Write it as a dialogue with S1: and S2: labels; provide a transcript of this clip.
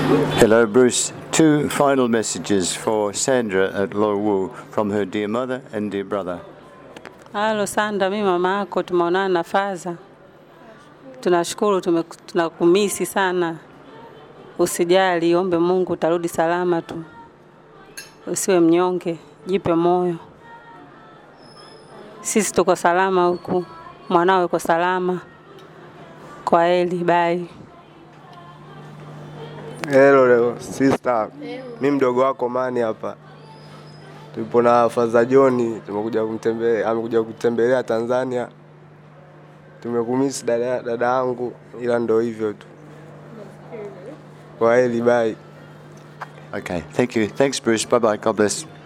S1: Hello, Bruce. Two final messages for Sandra at Lo Wu from her dear mother and dear brother.
S2: Halo Sanda, mi mama yako tumeonana na Faza. Tunashukuru, tume- tunakumisi sana. Usijali, ombe Mungu utarudi salama tu, usiwe mnyonge, jipe moyo. Sisi tuko salama huku, mwanao yuko salama. Kwa heri, bye.
S3: Hello leo sister, mi mdogo wako Mani hapa, tupo na Faza Joni, tumekuja kumtembelea, amekuja kutembelea Tanzania. Tumekumisi dada dada yangu, ila ndo hivyo tu. Kwa heri, bye.
S1: Okay, thank you. Thanks, Bruce. Bye bye. God bless.